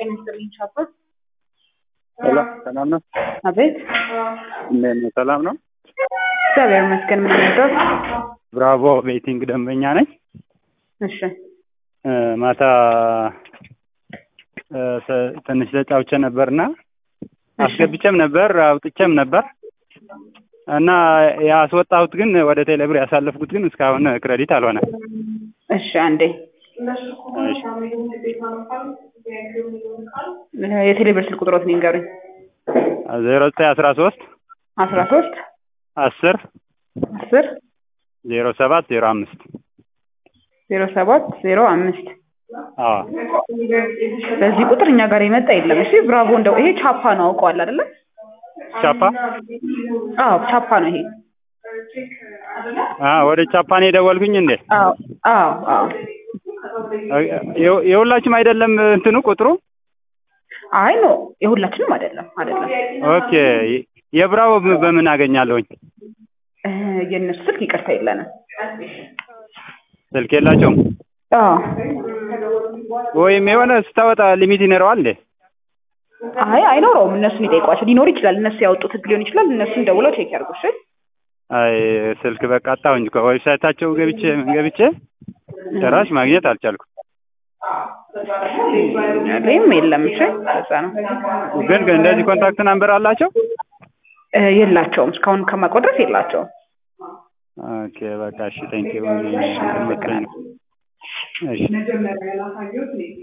ጤና ይስጥልኝ ሻባ። ሄሎ ሰላም ነው? አቤት። እንዴት ነው? ሰላም ነው? እግዚአብሔር ይመስገን። ምን ነበር? ብራቮ ቤቲንግ ደንበኛ ነኝ። እሺ እ ማታ እ ተ- ትንሽ ተጫውቼ ነበርና አስገብቼም ነበር አውጥቼም ነበር እና ያስወጣሁት ግን ወደ ቴሌብር ያሳለፍኩት ግን እስካሁን ክሬዲት አልሆነ። እሺ፣ አንዴ እሺ የቴሌብር ስልክ ቁጥሮት ንገሩኝ። ዜሮ ዘጠኝ አስራ ሶስት አስራ ሶስት አስር አስር ዜሮ ሰባት ዜሮ አምስት ዜሮ ሰባት ዜሮ አምስት አዎ በዚህ ቁጥር እኛ ጋር የመጣ የለም። እሺ ብራቮ። እንደው ይሄ ቻፓ ነው አውቀዋል አይደለ? ቻፓ አዎ ቻፓ ነው ይሄ። አ ወደ ቻፓን የደወልኩኝ እንዴ? አዎ አዎ አዎ። የ- የሁላችሁም አይደለም እንትኑ ቁጥሩ? አይ ኖ የሁላችንም አይደለም አይደለም። ኦኬ የብራቮ በ- በምን አገኛለሁኝ? እ የእነሱ ስልክ ይቅርታ የለንም። ስልክ የላቸውም አዎ ወይም የሆነ ስታወጣ ሊሚት ይኖረዋል እንዴ? አይ አይኖረውም። እነሱን ይጠይቋቸው። ሊኖር ይችላል። እነሱ ያወጡት ህግ ሊሆን ይችላል። እነሱን ደውለው ቼክ ያድርጉ። እሺ አይ ስልክ በቃ አጣሁኝ እኮ ዌብሳይታቸው ገብቼ ገብቼ ጭራሽ ማግኘት አልቻልኩም። ላይም የለም። እሺ በዛ ነው ግን ግን እንደዚህ ኮንታክት ናምበር አላቸው? እ የላቸውም። እስካሁን ከማውቀው ድረስ የላቸውም። ኦኬ በቃ እሺ ቴንኪው። እሺ